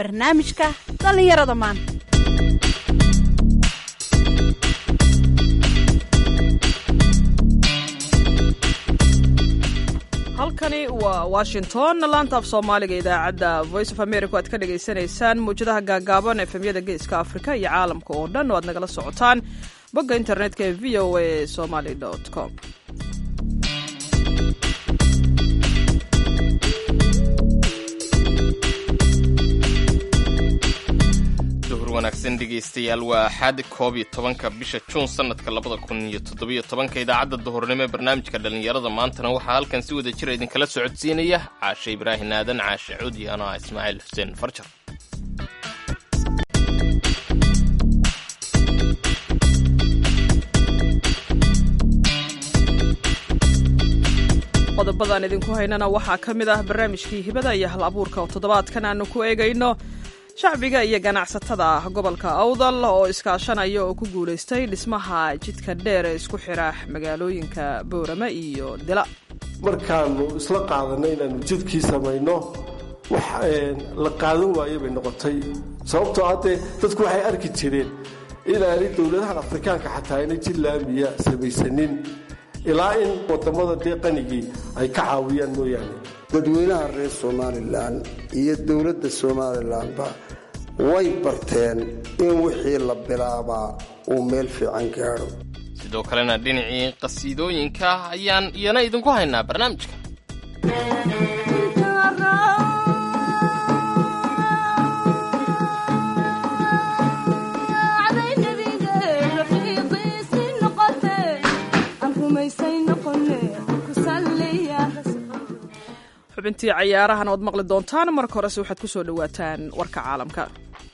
barnaamijka dhallinyarada maanta halkani waa washington laanta af soomaaliga idaacadda voice of america o aad ka dhagaysanaysaan mawjadaha gaagaaban efemyada geeska afrika iyo caalamka oo dhan oo aad nagala socotaan bogga internetka ee v o a somaly com duhur wanaagsan dhegaystayaal waa axad koob iyo tobanka bisha juun sanadka labada kun iyo toddobiyo tobanka idaacadda duhurnimo ee barnaamijka dhallinyarada maantana waxaa halkan si wada jira idinkala socodsiinaya caashe ibraahin aadan caashe cuudi ano ah ismaaciil xuseen farjar qodobadaan idinku haynana waxaa ka mid ah barnaamijkii hibada iyo hal abuurka oo toddobaadkan aanu ku eegayno shacbiga iyo ganacsatada gobolka awdal oo iskaashanaya oo ku guulaystay dhismaha jidka dheer ee isku xira magaalooyinka boorame iyo dila markaanu isla qaadanay inaanu jidkii samayno wax la qaadan waaye bay noqotay sababtoo haddee dadku waxay arki jireen inaanay dowladahan afrikaanka xataa inay jid laamiya samaysanin ilaa in wadamada dee qanigii ay ka caawiyaan mooyaane dadweynaha reer somalilan iyo dowladda somalilanba way barteen in wixii la bilaabaa uu meel fiican gaadho sidoo kalena dhinacii qasiidooyinka ayaan iyana idinku haynaa barnaamijka xubintii cayaarahan oad maqli doontaan marka horese waxaad ku soo dhowaataan warka caalamka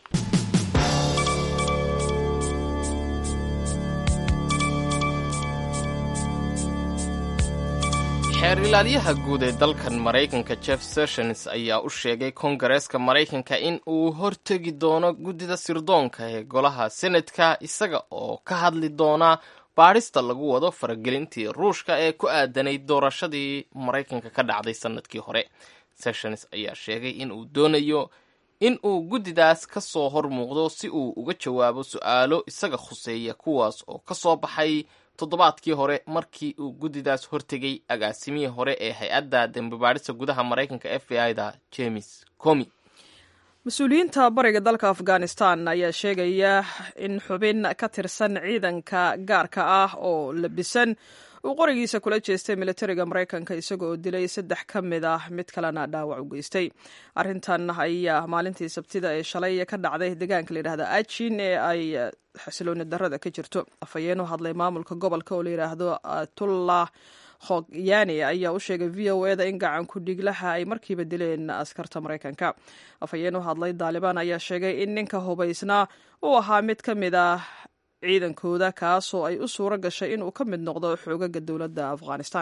xeer ilaalyaha guud ee dalkan maraykanka jeff sessions ayaa u sheegay kongareeska maraykanka in uu hortegi doono guddida sirdoonka ee golaha senatka isaga oo ka hadli doona baadhista lagu wado faragelintii ruushka ee ku aadanayd doorashadii maraykanka ka dhacday sannadkii hore sessions ayaa sheegay in uu doonayo in uu guddidaas ka soo hor muuqdo si uu uga jawaabo su-aalo isaga khuseeya kuwaas oo ka soo baxay toddobaadkii hore markii uu guddidaas hortegay agaasimihii hore ee hay-adda dembibaadhista gudaha maraykanka f b i da james comi mas-uuliyiinta bariga dalka afghanistan ayaa sheegaya in xubin ka tirsan ciidanka gaarka ah oo labisan uu qorigiisa kula jeestay militariga maraykanka isaga oo dilay saddex ka mid ah mid kalena dhaawac u geystay arrintan ayaa maalintii sabtida ee shalay ka dhacday deegaanka layidhahda ajin ee ay xasilooni darada ka jirto afhayeen u hadlay maamulka gobolka oo layidhaahdo atullah khogyani ayaa u sheegay v o eda in gacan ku-dhiiglaha ay markiiba dileen askarta maraykanka afhayeen u hadlay daalibaan ayaa sheegay in ninka hubaysnaa uu ahaa mid ka mid ah ciidankooda kaasoo ay u suuro gashay inuu ka mid noqdo xoogaga dowladda afghanistan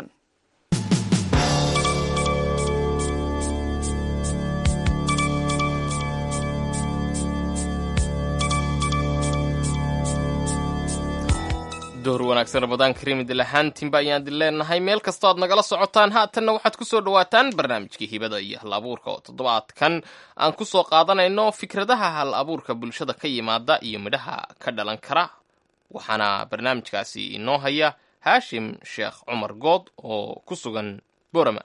door wanaagsan ramadaan kariim idil ahaantiinba ayaan idin leenahay meel kastoo aad nagala socotaan haatanna waxaad ku soo dhowaataan barnaamijkii hibada iyo hal abuurka oo toddobaadkan aan ku soo qaadanayno fikradaha hal abuurka bulshada ka yimaada iyo midhaha ka dhalan kara waxaana barnaamijkaasi inoo haya haashim sheekh cumar good oo ku sugan borama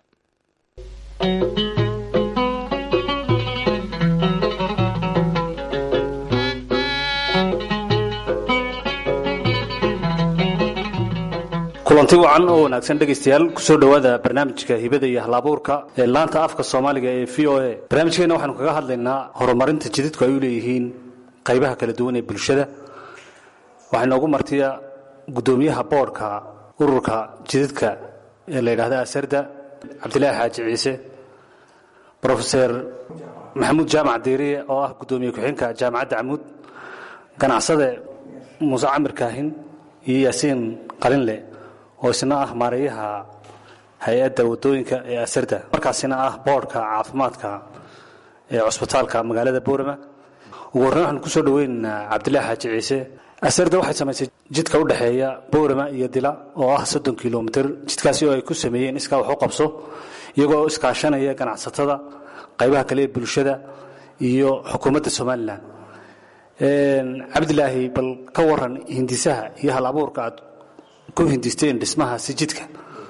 kulanti wacan oo wanaagsan dhegaystayaal kusoo dhowaada barnaamijka hibada iyo halabuurka ee laanta afka soomaaliga ee v o a barnaamijkeena waxaanu kaga hadlaynaa horumarinta jididku ay u leeyihiin qaybaha kala duwan ee bulshada waxaa inoogu martiya guddoomiyaha boodhka ururka jididka ee la yidhahda asarda cabdilaahi xaaji ciise brofeser maxamuud jaamac diiriye oo ah guddoomiye ku-xigeenka jaamacadda camuud ganacsade muuse camir kaahin iyo yaasiin qalinle oo isna ah maareeyaha hay-adda wadooyinka ee asarda markaasina ah boodhka caafimaadka ee cusbitaalka magaalada boorama ugu horreyn waxaanu kusoo dhaweynaynaa cabdilaahi xaaji ciise asarda waxay samaysay jidka u dhexeeya boorama iyo dila oo ah soddon kilomitir jidkaasi oo ay ku sameeyeen iskaa wax u qabso iyagoo iskaashanaya ganacsatada qaybaha kale ee bulshada iyo xukuumadda somalilan cabdilaahi bal ka waran hindisaha iyo hal abuurka aad ku hindisteen dhismahaasi jidka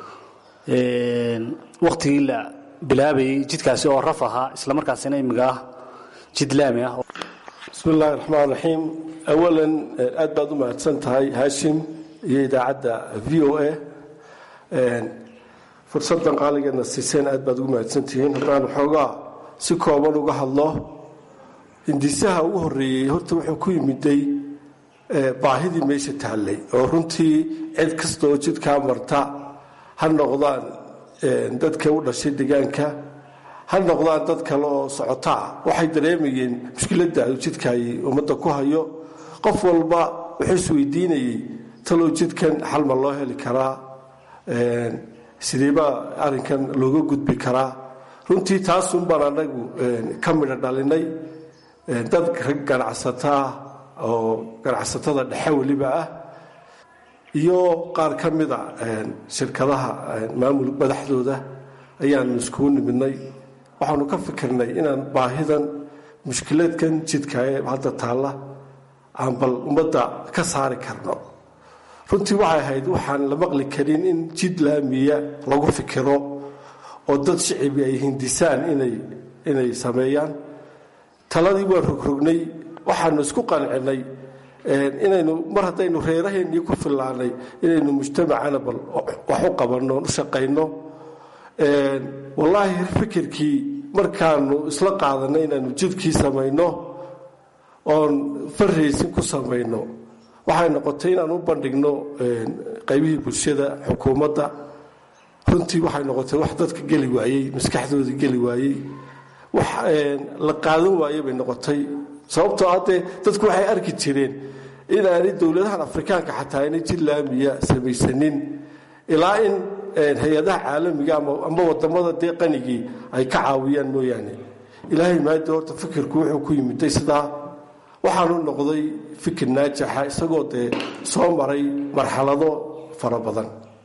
wakhtigii la bilaabayay jidkaasi oo raf ahaa islamarkaasina imiga ah jid laami ah bismi illaahi raxmaan raxiim awalan aad baad u mahadsan tahay haashim iyo idaacadda v o a fursaddan qaaligeedna siiseen aad baad ugu mahadsantihiin haddaan waxoogaa si kooban uga hadlo hindisaha ugu horreeyey horta wuxuu ku yimiday baahidii meesha taallay oo runtii cid kasta oo jidkaa marta ha noqdaan dadka u dhashay deegaanka ha noqdaan dad kale oo socotaa waxay dareemayeen mushkiladda uu jidkaay ummadda ku hayo qof walba wuxuu isweydiinayey talow jidkan xalma loo heli karaa sideebaa arrinkan looga gudbi karaa runtii taasun baan anagu ka midho dhalinay dad rag ganacsataa oo ganacsatada dhexe weliba ah iyo qaar ka mida shirkadaha maamul madaxdooda ayaanu iskugu nimidnay waxaanu ka fikirnay inaan baahidan mushkiladkan jidka ee hadda taalla aan bal ummadda ka saari karno runtii waxay ahayd waxaan la maqli karin in jid laamiya lagu fikiro oo dad shicibi ay hindisaan inay sameeyaan taladii waan rogrognay waxaanu isku qancinay inaynu mar haddaynu reeraheennii ku fillaanay inaynu mujtamacana bal wax u qabanno u shaqayno wallaahi fikirkii markaanu isla qaadanay inaanu jidkii samayno oon farraysin ku samayno waxay noqotay inaan u bandhigno qaybihii bulshada xukuumadda runtii waxay noqotay wax dadka geli waayey maskaxdooda geli waayey wax la qaadan waaye bay noqotay sababtoo haddee dadku waxay arki jireen inaanay dowladahan afrikaanka xataa inay jid laamiya samaysanin ilaa in hay-adaha caalamiga ama wadamada dee qanigii ay ka caawiyaan mooyaane ilaahay maada horta fikirku wuxuu ku yimiday sidaa waxaanu noqday fikir naajaxa isagoo dee soo maray marxalado fara badan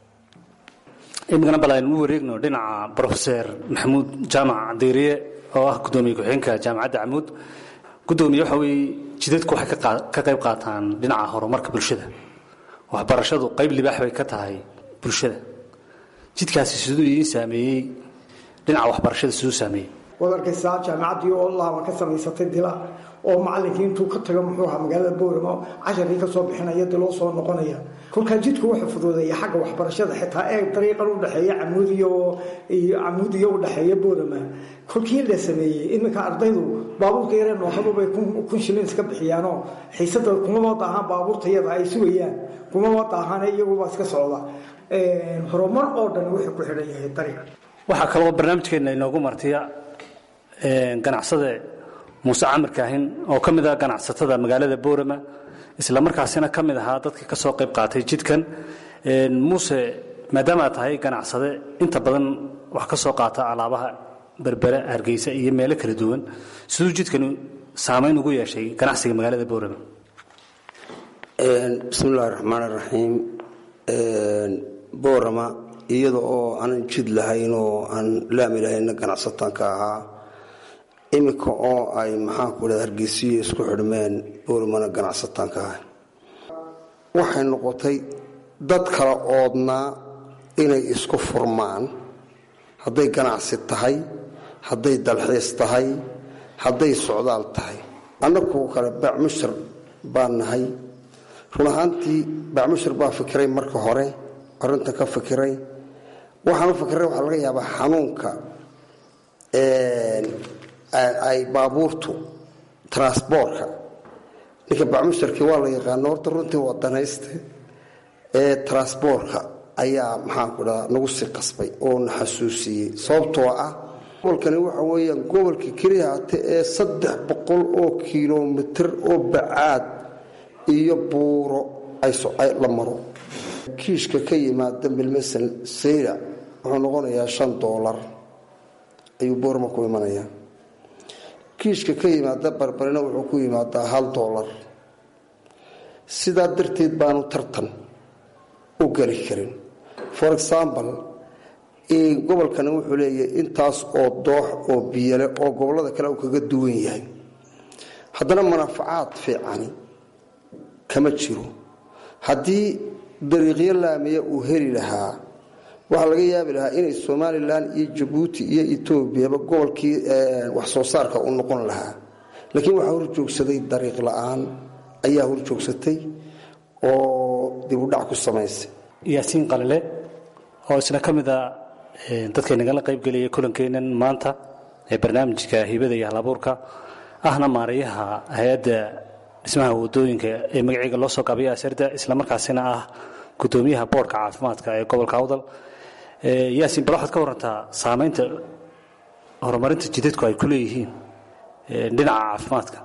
imikana bal aynu u wareegno dhinaca brofeser maxamuud jaamac diiriye oo ah gudoomiye ku-xigeenka jaamacadda camuud gudoomiye waxa weeye jidadku waxay ka qayb qaataan dhinaca horumarka bulshada waxbarashadu qayb libaax bay ka tahay bulshada jidkaasi siduu idiin saameeyey dhinaca waxbarashada siduu saameeyey waad arkaysaa jaamacaddii oo laaba ka samaysatay dila oo macalinkii intuu ka tago muxuu ahaa magaalada booramo casharkii kasoo bixinaya diloo soo noqonaya kolkaa jidku wuxuu fuduudeeya xagga waxbarashada xitaa ee dariiqan udhexeeya camuudiyo camuudiyo udhexeeya boorama kolkii la sameeyey iminka ardaydu baabuurka yaree nooxadubay kun shilin iska bixiyaanoo xiisada kumaba daahaan baabuurta iyada ay sugayaan kumaba daahaan iyagubaa iska socda horumar oo dhan wuxuu ku xidhan yahay dariiq waxaa kaloo barnaamijkeenna inoogu martiya ganacsade muuse camar kaahin oo ka mid ah ganacsatada magaalada boorama isla markaasina ka mid ahaa dadka ka soo qayb qaatay jidkan muuse maadaama aad tahay ganacsade inta badan wax ka soo qaata alaabaha berbere hargeysa iyo meelo kala duwan siduu jidkani saamayn ugu yeeshay ganacsiga magaalada boorama bismi illaahi raxmaan raxiim boorama iyada oo aanan jid lahayn oo aan laami lahayna ganacsatanka ahaa iminka oo ay maxaanku dha hargeysiyo isku xidhmeen booramana ganacsatanka ahay waxay noqotay dad kala oodnaa inay isku furmaan hadday ganacsi tahay hadday dalxiis tahay hadday socdaal tahay annagu kale bacmushar baan nahay run ahaantii bacmushar baa fikiray marka hore arinta ka fikiray waxaan u fikiray waxaa laga yaabaa xanuunka ay baabuurtu transboortka ninka bacmusharkii waa la yaqaano horta runtii waa danayste ee transboortka ayaa maxaanku dhaha nagu sii qasbay oo na xasuusiyey sababtoo ah gobolkani waxa weeyaan gobolka keliya hate ee saddex boqol oo kilomitir oo bacaad iyo buuro la maro kiishka ka yimaada milmasan sayra wuxuu noqonayaa shan doolar ayuu boorma ku imanayaa kiishka ka yimaada barbarina wuxuu ku yimaadaa hal doolar sidaa darteed baanu tartan u geli karin for example gobolkani wuxuu leeyahay intaas oo doox oo biyale oo gobolada kale uu kaga duwan yahay haddana manafacaad fiicani kama jiro haddii dariiqyo laamiya uu heli lahaa waxaa laga yaabi lahaa inay somalilan iyo jabuuti iyo etoobiyaba gobolkii wax soo saarka u noqon lahaa laakiin waxaa horjoogsaday dariiq la-aan ayaa horjoogsatay oo dibudhac ku samaysay yaasiin qalile oo isna ka mid a dadkay nagala qaybgelaya kulankeennan maanta ee barnaamijka hibada iyo halabuurka ahna maarayaha hay-adda dhismaha wadooyinka ee magaciiga loo soo gaabaya asarda islamarkaasina ah gudoomiyaha boorka caafimaadka ee gobolka awdal yaasiin bal waxaad ka warantaa saamaynta horumarinta jidadku ay ku leeyihiin dhinaca caafimaadka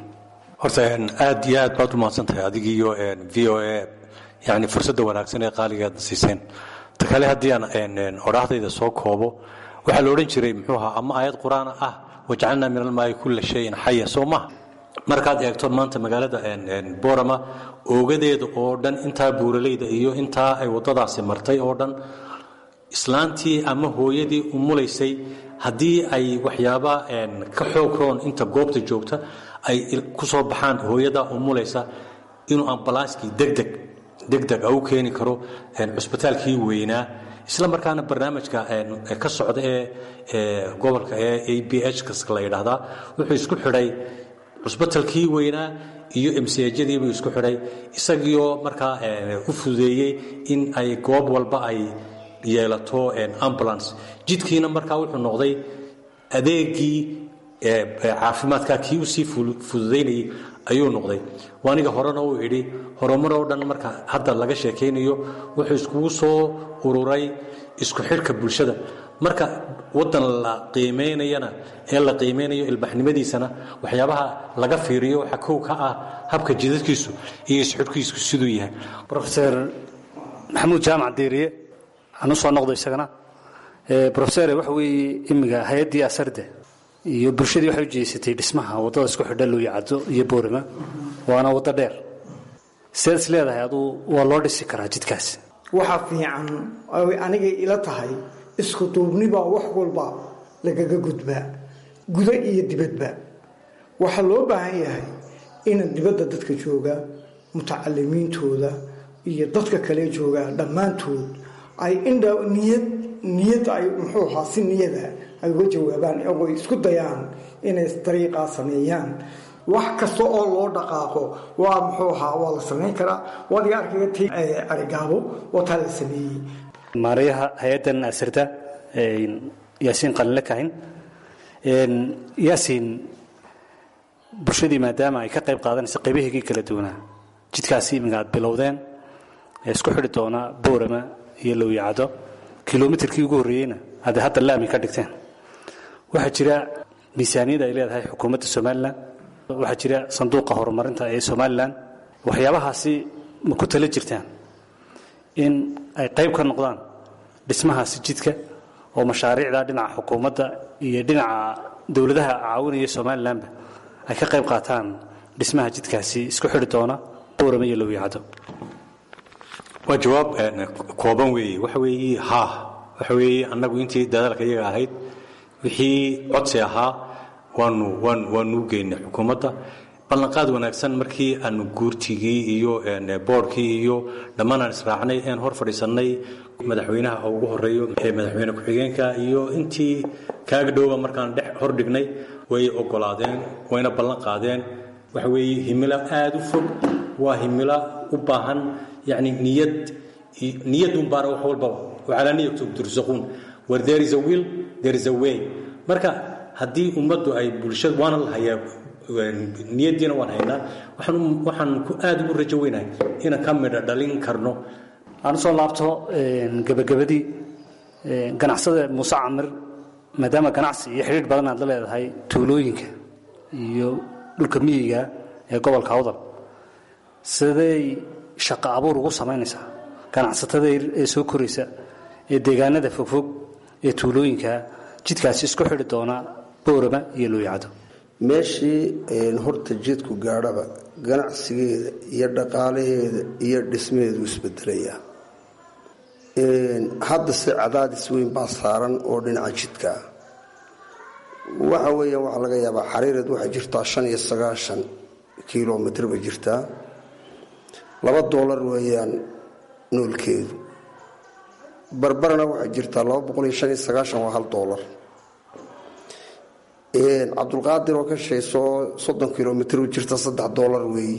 horta aad iyo aad baad u mahadsantahay adigiiyo v o a yani fursadda wanaagsan ee qaaligaadna siiseen ta kale haddii aan odhaahdayda soo koobo waxaa la odhan jiray muxuu ahaa ama aayad qur-aan ah wajcalnaa min almaayi kulla shayin xaya soo maha markaad eegto maanta magaalada borama oogadeeda oo dhan intaa buuralayda iyo intaa ay waddadaasi martay oo dhan islaantii ama hooyadii umulaysay haddii ay waxyaaba ka xoog roon inta goobta joogta ay ku soo baxaan hooyadaa umulaysa inuu ambalaaskii degdeg degdeg u keeni karo cusbitaalkii weynaa isla markaana barnaamijka ka socda ee gobolka ee a b h la yidhaahdaa wuxuu isku xidhay cusbitalkii weynaa iyo msjadiibuu isku xidhay isagiioo markaa u fududeeyey in ay goob walba ay yeelato ambulance jidkiina markaa wuxuu noqday adeegii caafimaadka kii usii fududaynayay ayuu noqday aniga horena uu idhi horumaroo dhan marka hadda laga sheekaynayo wuxuu iskugu soo ururay isku xidhka bulshada marka wadan la qiimaynayana ee la qiimaynayo ilbaxnimadiisana waxyaabaha laga fiiriyo waxaa kow ka ah habka jidadkiisu iyo isxidhkiisu siduu yahay rofeor maxamuud jaamac diiriye anu soo noqdo isagana rofesor waxa weeye imiga hay-addii asarde iyo bulshadii waxay u jeesatay dhismaha waddada isku xidha luuyacaddo iyo boorama waana waddo dheer sidaad is leedahay aduu waa loo dhisi karaa jidkaas waxaa fiican oy anigay ila tahay isku duubnibaa wax walba lagaga gudbaa gudo iyo dibadba waxaa loo baahan yahay ina dibadda dadka jooga mutacalimiintooda iyo dadka kale jooga dhammaantood ay indha niyad niyad ay muxuu ahaa si niyada ay uga jawaabaan iyagoo isku dayaan inay dariiqaa sameeyaan wax kasta oo loo dhaqaaqo waa muxuu ahaa waa la samayn karaa waadiga arkaga ti arigaabo oo taa la sameeyey maarayaha hay-addan asirta yaasiin qalinle kahin yaasiin bulshadii maadaama ay ka qayb qaadanaysa qaybaheegii kala duwanaa jidkaasi iminga aad bilowdeen ee isku xidhi doona boorama iyo lowyacado kilomitarkii ugu horreeyeyna aad hadda laami ka dhigteen waxaa jira miisaaniyad ay leedahay xukuumadda somalilan waxaa jira sanduuqa horumarinta ee somalilan waxyaabahaasi ma ku tala jirtaan in ay qayb ka noqdaan dhismahaasi jidka oo mashaariicda dhinaca xukuumadda iyo dhinaca dowladaha caawinaya somalilanba ay ka qayb qaataan dhismaha jidkaasi isku xidhi doona boorama iyo lowyacado waa jawaab kooban weeye waxa weeye haa waxa weeye annagu intii dadaalka iyaga ahayd wixii codsi ahaa waanu waan waanu u geynay xukuumadda ballanqaad wanaagsan markii aanu guurtigii iyo boorkii iyo dhammaan aan israacnay een hor fadhiisannay madaxweynaha ugu horeeyo madaxweyne ku-xigeenka iyo intii kaaga dhowba markaan dhex hor dhignay way ogolaadeen wayna ballan qaadeen waxa weeye himilo aada u fog waa himilo u baahan yani niyad niyadun baana wax walbaba wacalaa niyatu tursaquun where there is a will there is a way marka haddii ummaddu ay bulshada waana la hayaa niyaddiina waan haynaa waxaan waxaan ku aada ugu rajo weynahay inaan ka midha dhalin karno aan usoo laabto gebagabadii ganacsada muuse camir maadaama ganacsi iyo xidhiidh badan aad la leedahay tuulooyinka iyo dhulka miyiga ee gobolka awdal siday shaqo abuur ugu samaynaysaa ganacsatada ee soo koraysa ee deegaanada fogfog ee tuulooyinka jidkaasi isku xidhi doona boorama iyo looyacdo meeshii horta jidku gaadhaba ganacsigeeda iyo dhaqaalaheeda iyo dhismaheedu isbedelayaa hadda se cadaadis weyn baa saaran oo dhinaca jidka ah waxa weeyaan waxaa laga yaabaa xariireed waxay jirtaa shan iyo sagaashan kilomitr bay jirtaa laba doolar weeyaan noolkeedu barbarana waxay jirtaa laba boqol iyo shan iyo sagaashan waa hal doolar cabdulqaadir oo ka shaysoo soddon kilomitr u jirta saddex doolar weeyi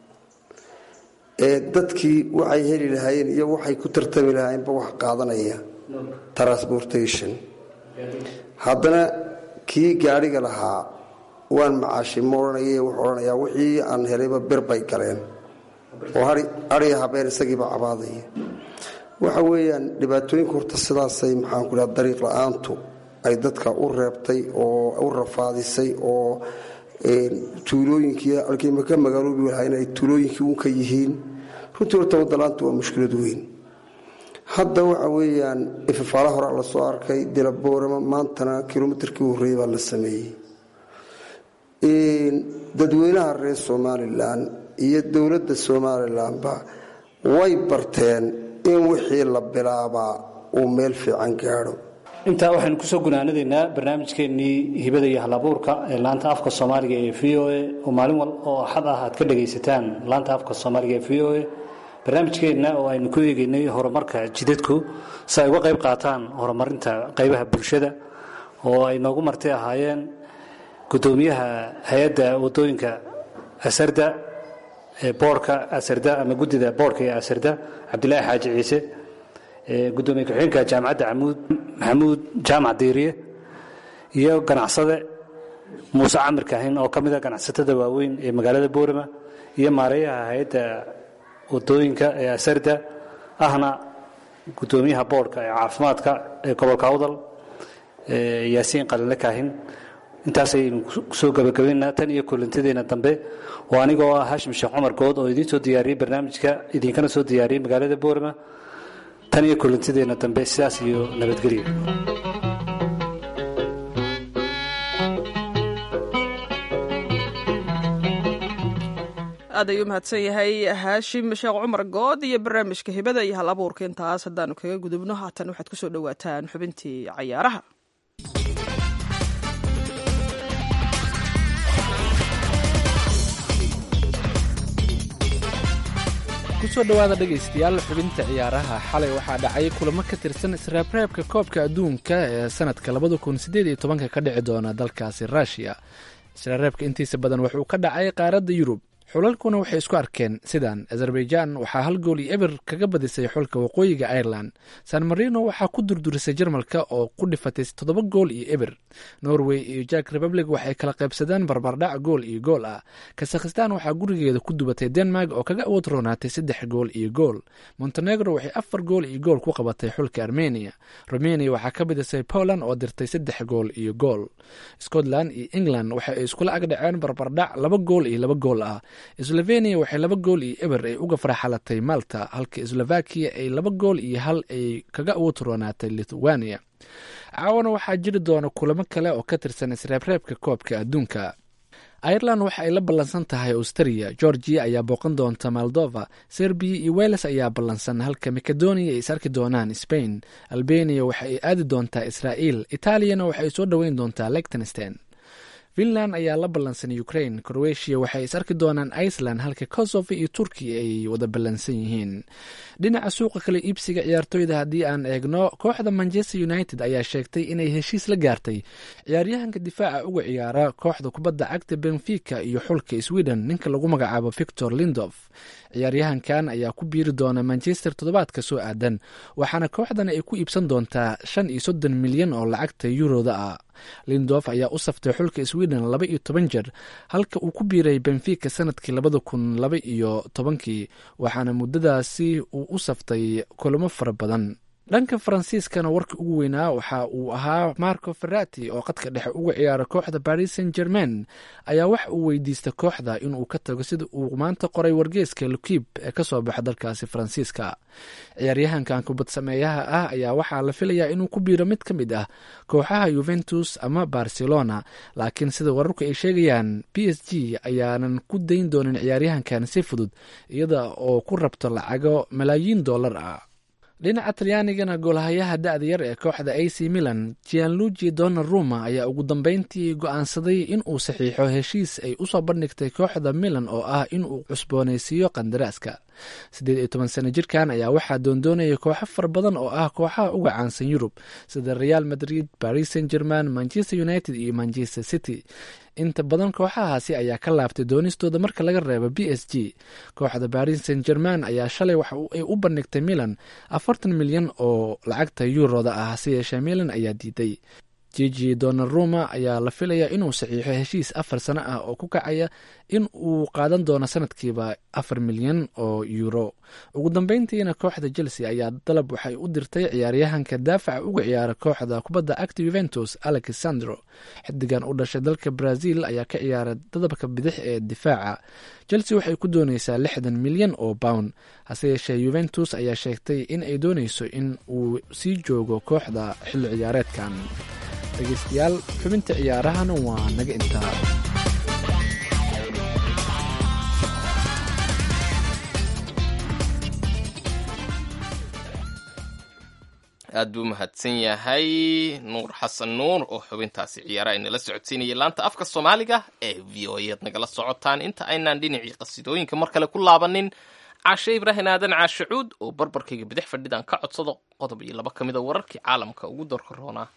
dadkii waxay heli lahaayeen iyo waxay ku tartami lahaayeenba wax qaadanaya transportation haddana kii gaadhiga lahaa waan macaashay ma odhanaya wuxuu odhanayaa wixii aan helayba bir bay galeen oo hariya habeen isagiiba cabaadaya waxa weeyaan dhibaatooyinka horta sidaasay maxaanku dhaha dariiq la-aantu ay dadka u reebtay oo u rafaadisay oo tuulooyinkii alkiima ka magaaloobi lahayn ay tuulooyinkii un ka yihiin runtii horta wadalaanta waa mushkilad weyn hadda waxa weeyaan ifafaala horaa lasoo arkay dilaboorama maantana kilomitarkii horreeyey baa la sameeyey dadweynaha reer somalilan iyo dowladda somalilanba way barteen in wixii la bilaabaa uu meel fiican gaadho intaa waxaynu kusoo gunaanadaynaa barnaamijkeennii hibada iyo halabuurka ee laanta afka soomaaliga ee v o a oo maalin wal oo axad ah aad ka dhagaysataan laanta afka soomaaliga ee v o a barnaamijkeenna oo aynu ku eegeynay horumarka jidadku si ay uga qayb qaataan horumarinta qaybaha bulshada oo ay noogu marti ahaayeen gudoomiyaha hay-adda wadooyinka asarda ee boorka asarda ama guddida boorka ee asarda cabdilaahi xaaji ciise gudoomiye ku-xigeenka jaamacadda amuud maxamuud jaamac diiriye iyo ganacsade muuse camir kahin oo ka mida ganacsatada waaweyn ee magaalada boorama iyo maareeyaha hay-adda wadooyinka ee asarda ahna gudoomiyaha boorka ee caafimaadka ee gobolka awdal yaasiin qalinle kaahin intaasaynu kusoo gabagabaynaa tan iyo kulantadeena dambe oo anigoo ah hashim sheekh cumar good oo idiin soo diyaariyey barnaamijka idinkana soo diyaariyey magaalada boorama tan iyo kulantadeena dambe sidaas iyo nabadgelyo aad ayuu mahadsan yahay haashim sheekh cumar good iyo barnaamijka hibada iyo hal abuurka intaas haddaanu kaga gudubno haatan waxaad kusoo dhowaataan xubintii cayaaraha kusoo dhowaada dhegaystayaal xubinta ciyaaraha xalay waxaa dhacay kulamo ka tirsan israabreebka koobka adduunka ee sanadka labada kun sideed iyo tobanka ka dhici doona dalkaasi ruushiya israareebka intiisa badan wuxuu ka dhacay qaaradda yurub xulalkuna waxay isku arkeen sidan azerbaijan waxaa hal gool iyo eber kaga badisay xulka waqooyiga ireland san marino waxaa ku durdurisay jarmalka oo ku dhifatay toddoba gool iyo eber norway iyo jak republic waxay kala qaybsadeen barbardhac gool iyo gool ah kasakhistan waxaa gurigeeda ku dubatay denmark oo kaga awood roonaatay saddex gool iyo gool montenegro waxay afar gool iyo gool ku qabatay xulka armenia romania waxaa ka badisay poland oo dirtay saddex gool iyo gool scotland iyo england waxa ay iskula agdhaceen barbardhac laba gool iyo laba gool ah slovenia waxay laba gool iyo eber ay uga farxalatay malta halka slovakia ay laba gool iyo hal ay kaga awood roonaatay lithuania caawana waxaa jiri doona kulamo kale oo ka tirsan isreebreebka koobka adduunka ireland waxa ay la ballansan tahay australia georgia ayaa booqan doonta moldova serbiya iyo weles ayaa ballansan halka macedonia ay is arki doonaan spain albania waxa ay aadi doontaa israa'iil itaaliyana waxa ay soo dhoweyn doontaa lectenstein finland ayaa la ballansan ukraine croatia waxay is arki doonaan iceland halka kosovo iyo turkiya ay wada ballansan yihiin dhinaca suuqa kale iibsiga ciyaartoyda haddii aan eegno kooxda manchester united ayaa sheegtay inay heshiis la gaartay ciyaaryahanka difaaca uga ciyaara kooxda kubadda cagta benfica iyo xulka sweden ninka lagu magacaabo victor lindof ciyaaryahankan ayaa ku biiri doona manchester toddobaadka soo aadan waxaana kooxdan ay ku iibsan doontaa shan iyo soddon milyan oo lacagta yuroda ah lindof ayaa u saftay xulka sweden laba iyo toban jeer halka uu ku biiray benfica sanadkii labada kun laba iyo tobankii waxaana muddadaasi uu u saftay kulamo fara badan dhanka faransiiskana warka ugu weynaa waxa uu ahaa marco ferrati oo qadka dhexe uga ciyaara kooxda paris saint germain ayaa wax uu weydiista kooxda inuu ka tago sida uu maanta qoray wargeeska lukib ee kasoo baxa dalkaasi faransiiska ciyaaryahankan kubad sameeyaha ah ayaa waxaa la filayaa inuu ku biiro mid ka mid ah kooxaha yuventus ama barcelona laakiin sida wararku ay sheegayaan b s g ayaanan ku dayn doonin ciyaaryahankan si fudud iyada oo ku rabto lacago malaayiin dollar ah dhinaca talyaanigana goolhayaha da-da yar ee kooxda a c milan gianluigi donnaruma ayaa ugu dambeyntii go-aansaday in uu saxiixo heshiis ay usoo bandhigtay kooxda milan oo ah inuu cusboonaysiiyo qandaraaska siddeed iyo toban sano jirkan ayaa waxaa doondoonaya kooxo fara badan oo ah kooxaha uga caansan yurub sida real madrid paris saint german manchester united iyo manchester city inta badan kooxahaasi ayaa ka laabtay doonistooda marka laga reebo b s g kooxda paris saint german ayaa shalay waxa ay u bandhigtay milan afartan milyan oo lacagta yuuroda ah hase yeeshee milan ayaa diiday jiji donaruma ayaa la filayaa inuu saxiixo heshiis afar sano ah oo ku kacaya in uu qaadan doono sanadkiiba afar milyan oo yuuro ugu dambeyntiina kooxda chelsea ayaa dalab waxay u dirtay ciyaaryahanka daafaca uga ciyaara kooxda kubadda acti yuventus alexandro xidigan u dhashay dalka brazil ayaa ka ciyaara dadabka bidix ee difaaca chelsea waxay ku dooneysaa lixdan milyan oo pound hase yeeshee yuventus ayaa sheegtay in ay dooneyso in uu sii joogo kooxda xilli ciyaareedkan dhegeystayaal xubinta ciyaarahana waa naga intaa aad buu mahadsan yahay nuur xasan nuur oo xubintaasi ciyaaraha inala socodsiinaya laanta afka soomaaliga ee v o eed nagala socotaan inta aynaan dhinacii qasidooyinka mar kale ku laabanin caashe ibraahim aadan caashacuud oo barbarkayga bidix fadhidaan ka codsado qodob iyo laba ka mid a wararkii caalamka ugu dorka roonaa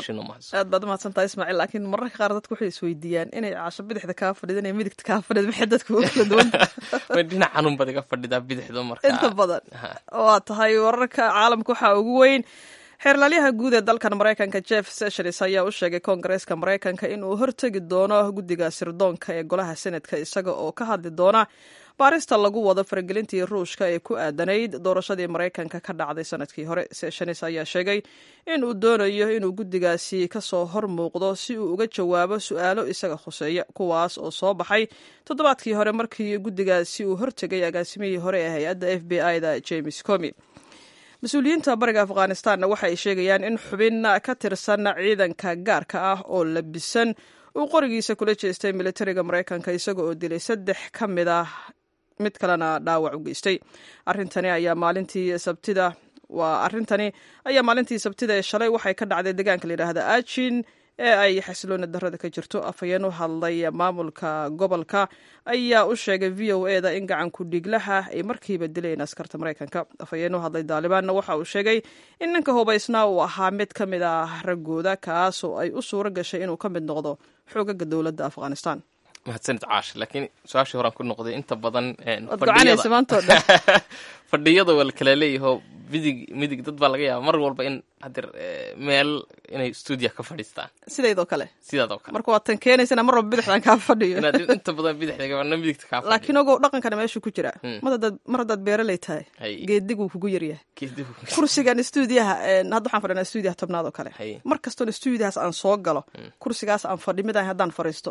aad baad umahadsantahay ismaaciil laakiin mararka qaar dadku waxay isweydiiyaan inay caasho bidixda kaa fadhido inay midigta kaa fadhido maxay dadku u kala duwan way dhinac xanuun baad iga fadhidaa bidixda marka inta badan waa tahay wararka caalamka waxaa ugu weyn xeerlaalyaha guud ee dalkan maraykanka jeff sessions ayaa u sheegay koongareeska maraykanka in uu hortegi doono guddiga sirdoonka ee golaha senatka isaga oo ka hadli doona baarista lagu wado faragelintii ruushka ee ku aadanayd doorashadii maraykanka ka dhacday sanadkii hore sessions ayaa sheegay in uu doonayo inuu guddigaasi kasoo hor muuqdo si uu uga jawaabo su-aalo isaga khuseeya kuwaas oo soo baxay toddobaadkii hore markii guddigaasi uu hortegay agaasimihii hore ee hay-adda f b i da james comi mas-uuliyiinta bariga afghanistanna waxa ay sheegayaan in xubin ka tirsan ciidanka gaarka ah oo labisan uu qorigiisa kula jeestay militariga maraykanka isaga oo dilay saddex ka mid ah mid kalena dhaawac u geystay arrintani ayaa maalintii sabtida waa arrintani ayaa maalintii sabtida ee shalay waxay ka dhacday deegaanka la yidhaahda ajin ee ay xasiloona darada ka jirto afhayeen u hadlay maamulka gobolka ayaa u sheegay v o e da in gacanku dhiglaha ay markiiba dileen askarta maraykanka afhayeen u hadlay daalibaanna waxa uu sheegay in ninka hubaysnaa uu ahaa mid ka mid ah raggooda kaas oo ay u suuro gashay inuu ka mid noqdo xoogaga dowladda afghanistan mahadsanid caash laakiin su-aashii horaan ku noqday inta badan waad gocanaysa maantoo dhan fadhiyada waa la kala leeyaho midig midig dad baa laga yaaba mar walba in hadeer meel inay stuudiya ka fadhiistaan sidaydoo kale sidaadoo kale marka waad tan keenaysana mar walba bidixdan kaa fadhiyo inaad inta badan bidixda gabarna midigta kaa fadhiyo laakiin ogow dhaqankana meeshuu ku jiraa mar haddaad mar haddaad beeraley tahay geediguu kugu yaryahay Geedigu. kursigan stuudiyaha hadda waxaan fadhinaa stuudiyaha tobnaad oo kale Haye. mar kastoona stuudiyahaas aan soo galo kursigaas aan fadhi mid ahay haddaan fadhiisto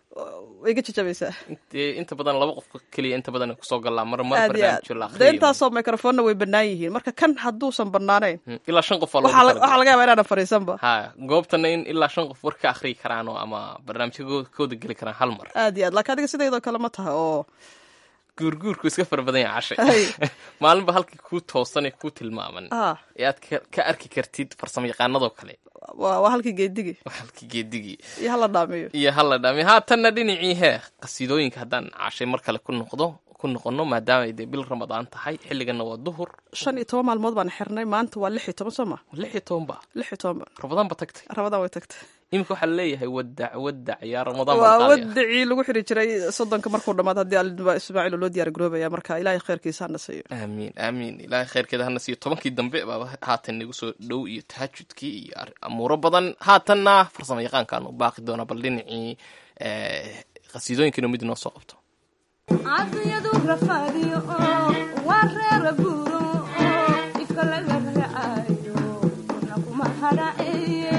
way ga jajabaysaa Dee inta badan laba qof keliya inta badan kusoo galaa mar mar aad iyo aad barnaamijyo la dee akhriyo intaasoo microfoonna way bannaan yihiin marka kan hadduusan bannaanayn Mm, ilaa shan qof waa waxaa loogu la- waxaa talagalay. laga yaabaa inaanan fadhiisanba ha goobtana in ilaa shan qof war ka akhriyi karaan oo ama barnaamijyo kooda geli karaan hal mar aad iyo aad laakiin adiga sidaydoo kale ma tahay oo guurguurku iska fara badan yahay cashay Hay. maalinba halkii kuu toosan ee kuu tilmaaman ah ee aad ka- ka arki kartid farsamo yaqaanadoo kale waa waa halkii geedigii waa halkii geedigii iyo hala dhaamiyo iyo hala dhami haatanna dhinacii hee qasiidooyinka haddaan cashay mar kale ku noqdo ku noqono maadaama ay dee bil ramadaan tahay xilligana waa duhur shan iyo toban maalmood baan xirnay maanta waa lix iyo toban soo ma lix iyo toban ba lix iyo toban ba ramadaan ba tagtay rabadaan way tagtay iminka waxaa laleeyahay wadac wadac yaa ramadaan waa baa qaadaya. wadacii lagu xiri jiray soddonka markuu dhammaad haddii alidba ismaaciil oo loo diyaar garoobaya marka ilaahay khayrkiisa hana siiyo aamiin aamiin ilaahay khayrkeeda hana siiyo tobankii dambe baaba haatan nagu soo dhow iyo tahajudkii iyo ar- amuuro badan haatanna farsamo yaqaankaan u baaqi doona bal dhinacii eh, qasiidooyinkiinu mid inoo soo qabto cadiyadu rafaadiyo oo waa reera guuro oo ifka laga raacayo kuna kuma hadhaceeye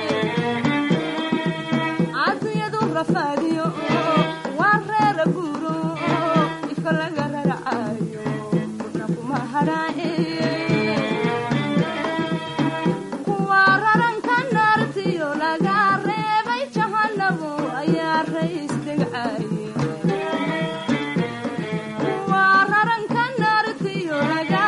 cadiyadu rafaadiyo oo waa reera guuro oo ifka laga raacayo kuna kuma hadhaceeye kuwa raranka naartiyo laga reebay jahanabo ayaa rays degcaye waa raranka naartiyo laga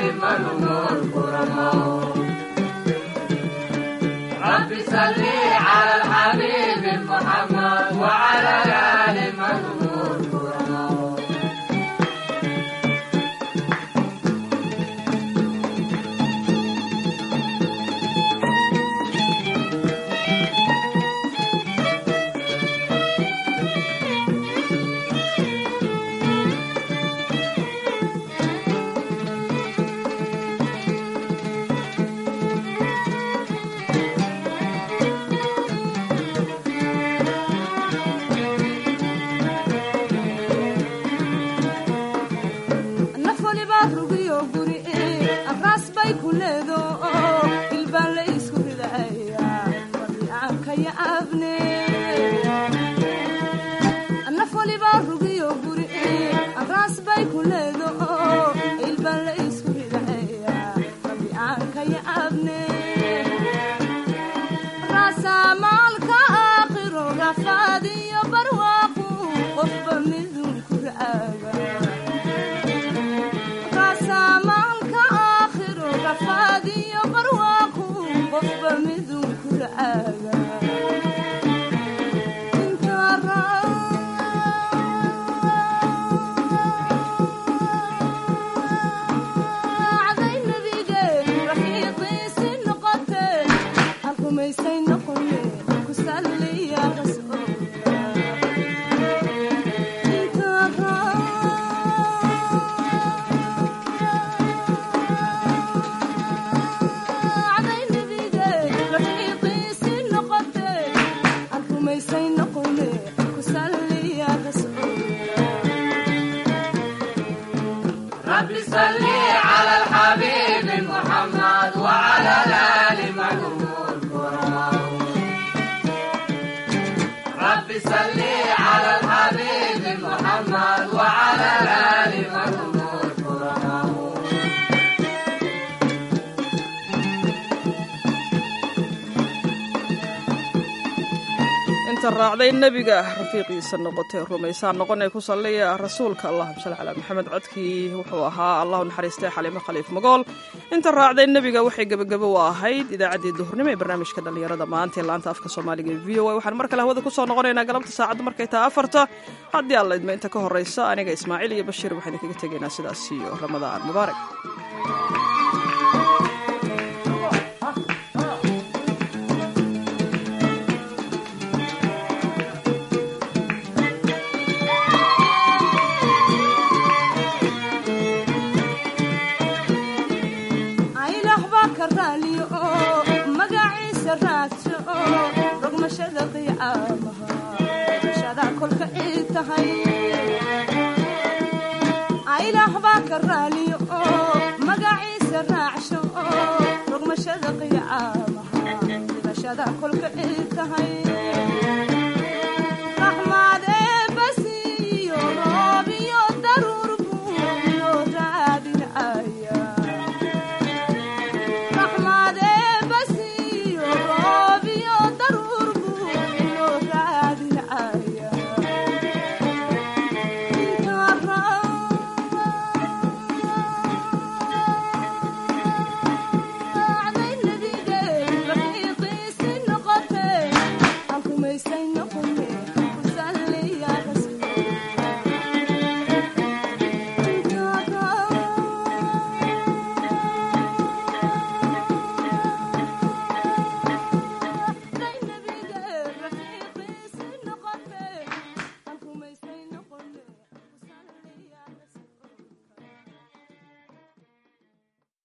naf waliba rugiyo guri abraas bay ku leedo ilbaan la isku ridaya wadiyaanka ya abne naf waliba rugiyo guri abraas bay ku leedo ilbaan la isku ridaya wadiyaanka ya abne raasamaalka aakhiro rafaadiyo barwaaqu qofba midun ku raaga raasamaalka aakhiro rafaadiyo barwaaqu qofba midun ku raaga inta raacday nabige rafiiqiisi noqote alkumaysay noqoye ku salliya rasuulka inta raacday nabige rafiiqiisi noqote alkumaysay noqoye ku salliya rasuulka inta raacday nebiga rafiiqiisa noqotay rumaysaa noqonay ku salliya rasuulka allahuma salli calaa maxamed codkii wuxuu ahaa allahu naxariistay xaliimo khaliif magool inta raacday nebiga waxay gebagabo u ahayd idaacaddii duhurnimo ee barnaamijka dhallinyarada maanta ee laanta afka soomaaliga ee v o a waxaan mar kale hawada kusoo noqonaynaa galabta saacaddu markay tahay afarta haddii alla idma inta ka horraysa aniga ismaaciil iyo bashiir waxaan idinkaga tegaynaa sidaas iyo ramadaan mubaarak ilaah baa ka raaliyo oo magaciisa raadso oo rogmashada qiyaamaha rogmashada kolka ii tahay ilaah baa ka raaliyo oo magaciisa raacsho oo rogmashada qiyaamaha rogmashada kolka ii tahay